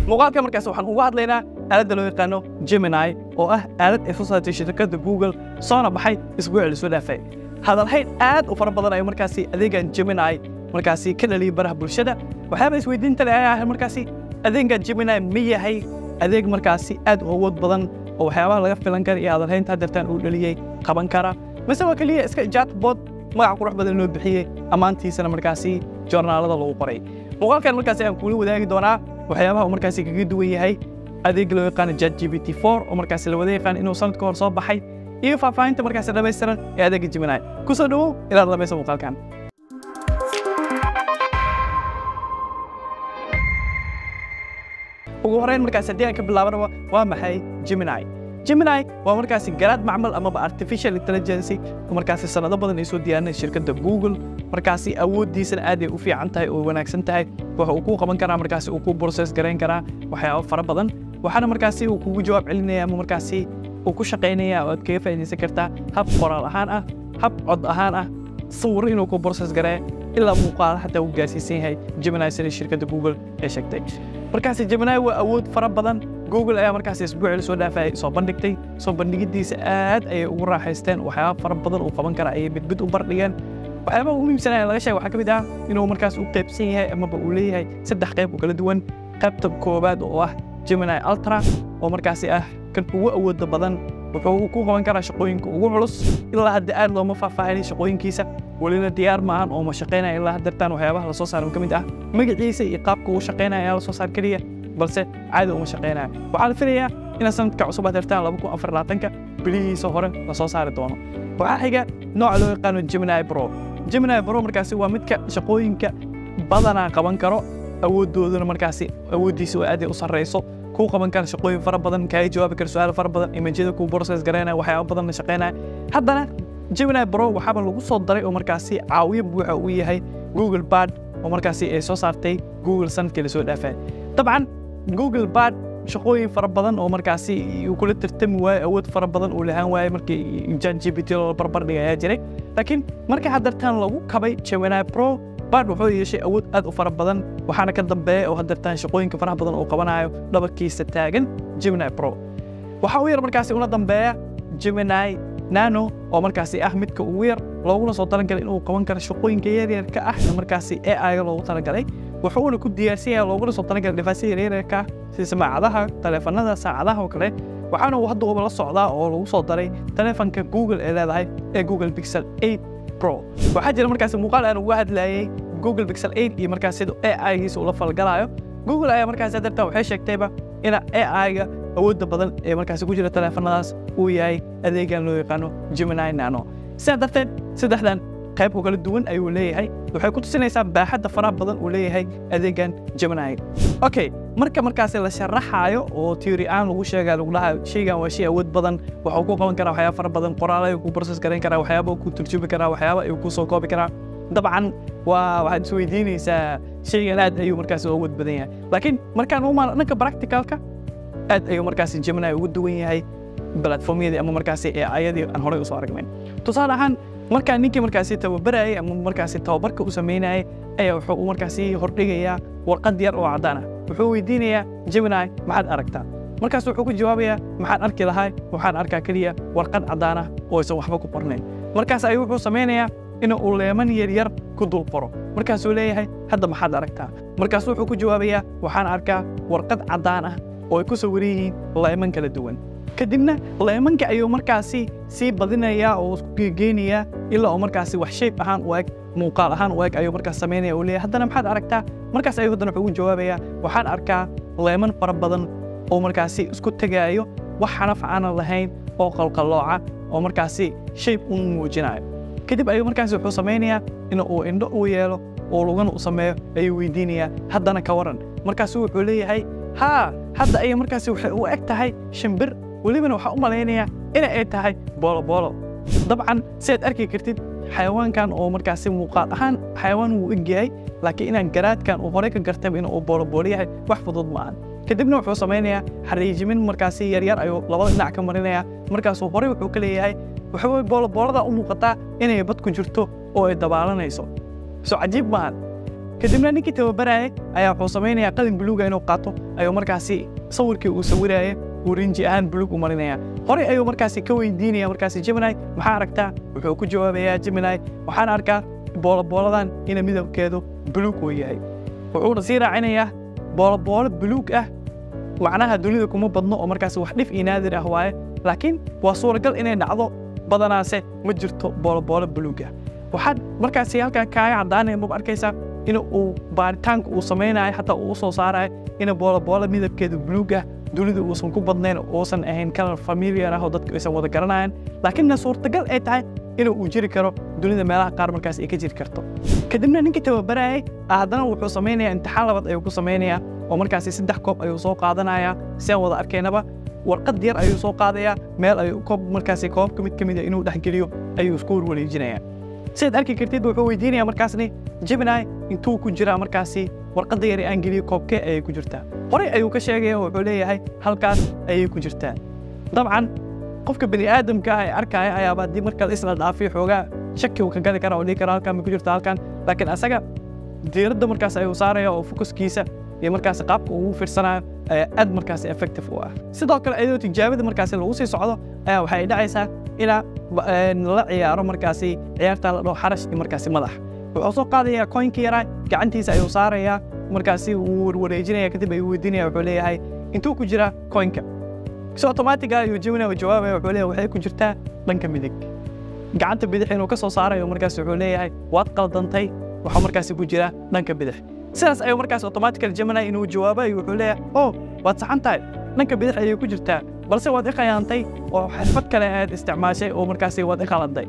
muuqaalka markaas waxaan uga hadlaynaa aaladda loo yaqaano Gemini oo ah aalad ay soo saartay shirkadda Google soona baxay isbuucii la soo dhaafay hadalhayn aad u fara badan ayaa markaasi adeegan Gemini markaasi ka dhaliyay baraha bulshada waxyaaba isweydiinta leh ayaa ah markaasi adeegan Gemini ma yahay adeeg markaasi aad u awood badan oo waxyaabaha laga filan kara iyo hadalhaynta haddeertaan uu dhaliyey qaban kara mise waa keliya iska chatbot magac qurux badan loo bixiyey ammaantiisana markaasi joornaalada lagu qoray muuqaalkan markaasi aan kula wadaagi doonaa waxyaabaha uu markaasi kaga duwan yahay adeeg loo yaqaano ChatGPT 4 oo markaasi la wada yaqaan inuu sanad ka hor soo baxay iyo faahfaahinta markaasi dhammaystiran ee adeegga Gemini ku soo dhawow ilaad dhamaysa muuqaalkan ugu horeyn markaasi haddii aan ka bilaabanaba waa maxay Gemini Gemini waa markaasi garaad macmal amaba artificial intelligence oo markaasi sanado badan ay soo diyaarinay shirkadda Google markaasi awooddiisana aad ay u fiican tahay oo wanaagsan tahay waxa uu ku qaban karaa markaasi uu ku process garayn karaa waxyaabo fara badan waxaana markaasi uu kugu jawaab celinaya ama markaasi uu ku shaqaynaya oo aad kaga faa'iidaysan kartaa hab qoraal ahaan ah hab cod ahaan ah sawir inuu ku process gareeyo ilaa muuqaal xataa uu gaarsiisan yahay Gemini sida shirkadda Google ee sheegtay markaasi Gemini waa awood fara badan Google ayaa markaasi isbuucii la soo dhaafay soo bandhigtay soo bandhigidiisa aad ayay ugu raaxaysteen waxyaabo fara badan uu qaban kara ayay mid mid u bardhigeen waxyaabaha ugu muhiimsan ee laga sheegay waxaa ka mid ah inuu markaas u qaybsan yahay amaba uu leeyahay saddex qayb oo kala duwan qaybta koowaad oo ah Gemini Ultra oo markaasi ah kan ugu awooda badan wuxuu ku qaban karaa shaqooyinka ugu culus ilaa hadda aad looma faahfaahinay shaqooyinkiisa welina diyaar maahan oo ma shaqaynaya ilaa haddeertaan waxyaabaha la soo saaran ka mid ah magaciisa iyo qaabka uu shaqaynaya ayaa la soo saar keliya balse caadi uma shaqaynaya waxaa la filayaa in sanadka cusub haddeertaan laba kun afar labaatanka bilihiisa hore la soo saari doono waxaa xiga nooca loo yaqaano Gemini Pro Gemini Pro markaasi waa midka shaqooyinka badanaa qaban karo awooddooduna markaasi awooddiisa oo aad ay u sarreyso kuu qaban kara shaqooyin fara badan kaaga jawaabi kara su'aalo fara badan imajyada kuu process garaynaya waxyaabo badan la shaqaynaya haddana Gemini Pro waxaaba lagu soo daray oo markaasi caawiye buuxa uu yahay Google Bard oo markaasi ay soo saartay Google sanadkii la soo dhaafay dabcan Google Bard shaqooyin fara badan oo markaasi uu kula tartami waayo awood fara badan uu lahaan waayay markii ChatGPT loo barbar dhigay ayaa jiray laakiin marka haddeertaan lagu kabay Gemini Pro Bard wuxuu yeeshay awood aad u fara badan waxaana ka dambeeya oo haddeertaan shaqooyinka faraha badan uu qabanayo dhabarkiisa taagan Gemini Pro waxa uu yar markaasi una dambeeya Gemini Nano oo markaasi ah midka ugu yar looguna soo talagalay inuu qaban karo shaqooyinka yaryarka ah ee markaasi AI loogu talagalay wuxuuna ku diyaarsan yahay looguna soo talagalay device yaryarka sida samaacadaha taleefannada saacadaha oo kale waxaana uu hadda la socdaa oo lagu soo daray taleefanka Google ee leedahay ee Google Pixel 8 Pro waxaa jira markaasi muuqaal aan uga hadlayay Google Pixel 8 iyo markaas sida AI-giisa uu la falgalayo Google ayaa markaas dartaa waxay sheegtayba in AI-ga awoodda badan ee markaasi ku jira taleefannadaas uu yahay adeegan loo yaqaano Gemini Nano sidaa darteed saddexdan qayb oo kala duwan ayuu leeyahay waxay ku tusinaysaa baaxadda faraha badan uu leeyahay adeegan Gemini okay marka markaasi la sharaxaayo oo theory aan lagu sheegaa lagu dhahayo shaygan waa shay awood badan waxa uu ku qaban karaa waxyaabo fara badan qoraal ayuu ku process garayn karaa waxyaabo ku turjumi karaa waxyaabo ayuu ku soo koobi karaa dabcan waa waxaad isweydiinaysaa shaygan aad ayuu markaasi u awood badan yahay laakiin markaan u maano dhanka practicalka aad ayuu markaasi Gemini ugu duwan yahay platformyadii ama markaasi AI-yadii aan horey u soo aragnay tusaale ahaan markaa ninkii markaasi tababarayay ama markaasi tababarka u samaynayay ayaa wuxuu u markaasi hordhigayaa warqad yar oo caddaan ah wuxuu weydiinayaa Gemini maxaad aragtaa markaas wuxuu ku jawaabayaa maxaan arki lahay waxaan arkaa keliya warqad caddaan ah oo aysan waxba ku qornayn markaas ayuu wuxuu samaynayaa in uu leeman yar yar ku dul qoro markaasuu leeyahay hadda maxaad aragtaa markaas wuxuu ku jawaabayaa waxaan arkaa warqad caddaan ah oo ay ku sawiran yihiin leeman kala duwan kadibna leemanka ayuu markaasi sii badinayaa oo isku geegeynayaa ilaa oo markaasi wax shayb ahaan u eg muuqaal ahaan u eg ayuu markaas samaynaya uu leeyahay haddana maxaad aragtaa markaas ayuu haddana wuxuu ugu jawaabayaa waxaan arkaa leeman fara badan oo markaasi isku tegaayo wax xanaf aanan lahayn oo qalqallooca oo markaasi shayb u muujinayo kadib ayuu markaasi wuxuu samaynayaa in uu indho u yeelo oo lugana u sameeyo ayuu weydiinayaa haddana ka waran markaasu wuxuu leeyahay haa hadda ayay markaasi waxay u eg tahay shimbir welibana waxaa u malaynayaa ina ay tahay booloboolo dabcan sidaad arki kartid xayawaankan oo markaasi muuqaal ahaan xayawaan wuu eg yahay laakiin inaan garaadkan uu horey ka gartayba in uu booloboolo yahay wax fudud ma ahan kadibna wuxuu samaynayaa xariijimin markaasi yaryar ayuu labada dhinac ka marinayaa markaasuu horey wuxuu ka leeyahay waxaweye booloboolada u muuqataa inay bad ku jirto oo ay dabaalanayso so cajiib maahan kadibna ninkii tababarayay ayaa wuxuu samaynayaa qalin buluuga inuu qaato ayuu markaasi sawirkii uu sawiraya uu rinji ahaan buluug u marinaya horey ayuu markaasi ka weydiinaya markaasi Gemini maxaa aragtaa wuxuu ku jawaabayaa Gemini waxaan arkaa boolobooladan ina midabkeedu buluug uu yahay wuxuuna sii raacinayaa booloboolo buluug ah macnaha dunida kuma badno oo markaasi wax dhif iyo naadir ah waaye laakiin waa suuragal inay dhacdo badanaase ma jirto booloboolo buluug ah waxaad markaasi halkaa kaaga caddaanaya maba arkaysaa in uu baaritaanka uu samaynayo xataa uu u soo saarayo in booloboolo midabkeedu buluug ah dunida uusan ku badnayn uusan ahayn kalar familiar ah oo dadku aysan wada garanayan laakiinna suurtagal ay tahay in uu jiri karo dunida meelaha qaar markaas ay ka jiri karto kadibna ninkii tababarayay haddana wuxuu samaynayaa imtixaan labaad ayuu ku samaynayaa oo markaasi saddex koob ayuu soo qaadanayaa si aan wada arkaynaba warqad yar ayuu soo qaadayaa meel ayuu koob markaasi koobka mid ka mid a inuu dhexgeliyo ayuu isku warwareejinayaa sidaad arki kartid wuxuu weydiinayaa markaasni Gemini intuu ku jiraa markaasi warqadda yar ee aan geliyo koobkee ayay ku jirtaa horey ayuu ka sheegaya wuxuu leeyahay halkaas ayay ku jirtaa dabcan qofka bani aadamka ah ee arkaya ayaaba haddii marka isla dhaafiyo xoogaa shaki uu ka gali kara oo dhihi kara halkan ma ku jirta halkan laakiin asaga diiradda markaas ayuu saaraya oo fokuskiisa iyo markaas qaabka uu ugu fiirsanayo ayaa aad markaas effective u ah sidoo kale iyadoo tijaabada markaasi lagu sii socdo ayaa waxay dhacaysaa inaa la ciyaaro markaasi ciyaarta la dhaho xarash iyo markaasi madax wuxuu soo qaadayaa coinka yaraa gacantiisa ayuu saarayaa markaasi wuu warwareejinaya kadib ayuu weydiinaya wuxuu leeyahay intuu ku jira coinka si automatiga ayuu Gemini u jawaabaya wuxuu leeyahay waxay ku jirtaa dhanka midig gacanta bidix inuu ka soo saarayo markaas wuxuu leeyahay waad qaldantay waxaa markaasi ku jira dhanka bidix sidaas ayuu markaas automatical Gemini inuu jawaabayo wuxuu leeyahay oh waad saxan tahay dhanka bidix ayay ku jirtaa balse waad i khiyaantay oo xirfad kale aad isticmaashay oo markaasi waad i khaladay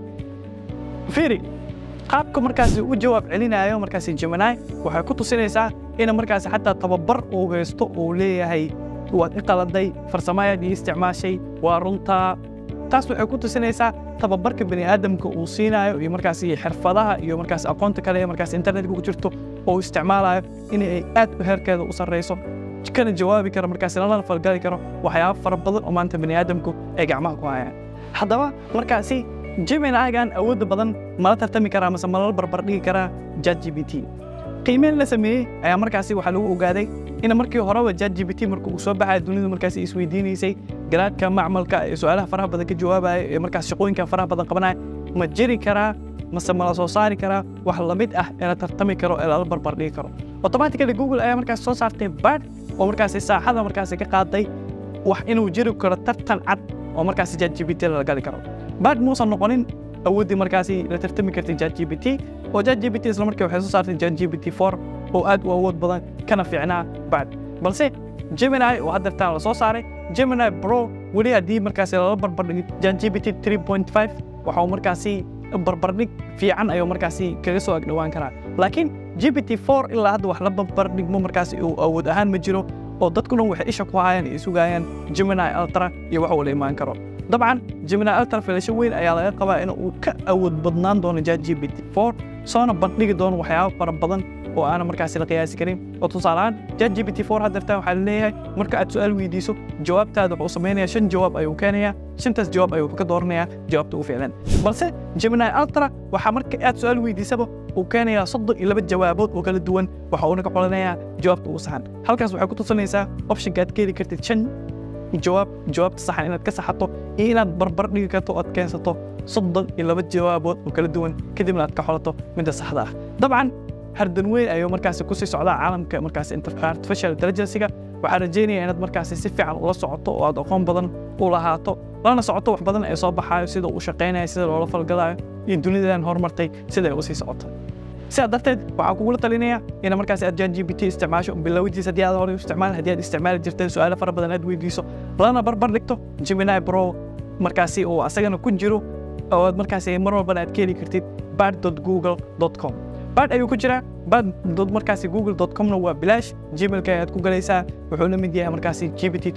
fiiri qaabka markaasi u jawaab celinayo markaasi Gemini waxay ku tusinaysaa in markaasi xataa tababar uu haysto uu leeyahay waad i qaladay farsamadaad ii isticmaashay waa runtaa taas waxay ku tusinaysaa tababarka bani aadamka uu siinayo iyo markaasi xirfadaha iyo markaasi aqoonta kale ee markaasi internetka ku jirto oo uu isticmaalayo in ay aad u heerkeeda u sarreyso kana jawaabi karo markaasi lana falgali karo waxyaabo fara badan oo maanta bani aadamku ay gacmaha ku hayaan haddaba markaasi Gemini-gan awoodda badan mala tartami karaa mase malala barbar dhigi karaa ChatGPT qiimeyn la sameeyey ayaa markaasi waxaa lagu ogaaday in markii horeba ChatGPT marka uu soo baxay dunidu markaasi isweydiinaysay garaadka macmalka ee su'aalaha faraha badan ka jawaabaya ee markaas shaqooyinka faraha badan qabanaya ma jiri karaa mase mala soo saari karaa wax la mid ah ee la tartami karo ee lala barbar dhigi karo automatically Google ayaa markaas soo saartay Bard oo markaasi saaxada markaasi ka qaaday wax inuu jiri karo tartan cad oo markaasi ChatGPT la gali karo Bard muusan noqonin awooddii markaasi la tartami kartay ChatGPT oo ChatGPT isla markii waxay soo saartay ChatGPT 4 oo aad u awood badan kana fiicnaa Bard balse Gemini oo hadda la soo saaray Gemini Pro weli haddii markaasi lala barbardhigo ChatGPT 3.5 waxa uu markaasi barbardhig fiican ayuu markaasi kaga soo agdhowaan karaa laakiin GPT-4 ilaa hadda wax la barbardhigmo markaasi uu awood ahaan ma jiro oo dadku dhan waxay isha ku hayaan iyo sugayaan Gemini Ultra iyo wax uu la imaan karo dabcan Gemini Ultra filasho weyn ayaa laga qabaa in uu ka awood badnaan doono ChatGPT-4 soona bandhigi doono waxyaabo fara badan oo aanan markaasi la qiyaasi karin oo tusaale ahaan ChatGPT-4 hadda waxaa la leeyahay marka aad su'aal weydiiso jawaabtaada wuxuu samaynayaa shan jawaab ayuu keenayaa shantaas jawaab ayuu ka dooranayaa jawaabta ugu fiicnan balse Gemini Ultra waxaa marka aad su'aal weydiisaba uu keenayaa soddon iyo laba jawaabood oo kala duwan waxa uuna ka xolanayaa jawaabta ugu saxan halkaas waxay ku tusinaysaa optionka aad ka heli kartid shan jawaab jawaabta saxan inaad ka saxato iyo inaad barbar dhigi karto oo aad keensato soddon iyo laba jawaabood oo kala duwan kadibna aad ka xolato midda saxda ah dabcan hardan weyn ayuu markaasi ku sii socdaa caalamka markaasi artificial intelligence-ga waxaan rajaynayaa inaad markaasi si fiican ula socoto oo aad aqoon badan u lahaato lana socoto wax badan ee soo baxaayo sida uu shaqaynayo sida loola falgalayo iyo dunidan horumartay sida ay u sii socoto sidaa darteed waxaan kugula talinayaa ina markaasi aad ChatGPT isticmaasho bilowdiisa haddii aad horey u isticmaali haddii aad isticmaali jirteen su'aalo fara badan aad weydiiso lana barbar dhigto Gemini Pro markaasi uu asagana ku jiro oo aad markaasi mar walbana aad ka heli kartid bard.google.com bard ayuu ku jiraa bard markaasi google.comna waa bilaash gmailka ayaad ku galaysaa wuxuu la mid yahay markaasi GPT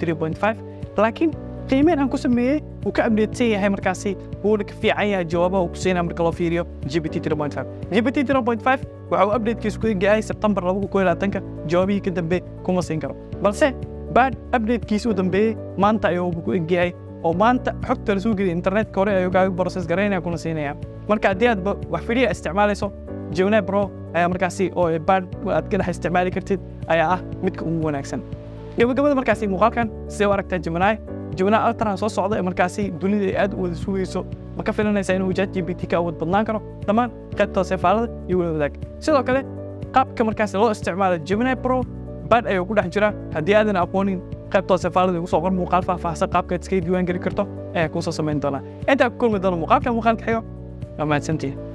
3.5 laakiin qiimeyn aan ku sameeyey wuu ka updatesan yahay markaasi wuuna ka fiican yahay jawaabaha uu ku siinaya marka loo fiiriyo GPT 3.5 GPT 3.5 waxa uu updatekiisu ku egyahay September 2022 jawaabihii ka dambe kuma siin karo balse bard updatekiisu dambeeyey maanta ayuu ku egyahay oo maanta xogta la soo geliya internetka hore ayuu kaaga process garaynaya kuna siinaya marka haddii aad wax fidiya isticmaalayso Gemini Pro ayaa markaasi oo bard aad ka dhex isticmaali kartid ayaa ah midka ugu wanaagsan gabagabada markaasi muuqaalkan sidee u aragtaa Gemini Gemini Ultra soo socda ee markaasi dunida ay aad u wada sugayso ma ka filanaysaa inuu ChatGPT ka awood badnaan karo dhammaan qaybta hoose faalada iyo wada wadaag sidoo kale qaabka markaasi loo isticmaalo Gemini Pro bad ayuu ku dhex jira haddii aadan aqoonin qaybta hoose faalada igu soo qor muuqaal faahfaahsan qaabka aad iskaga diiwaan geli karto ayaa kuu soo samayn doonaa intaa ku kulmi doona muuqaalka muuqaalka xigo waa mahadsantihin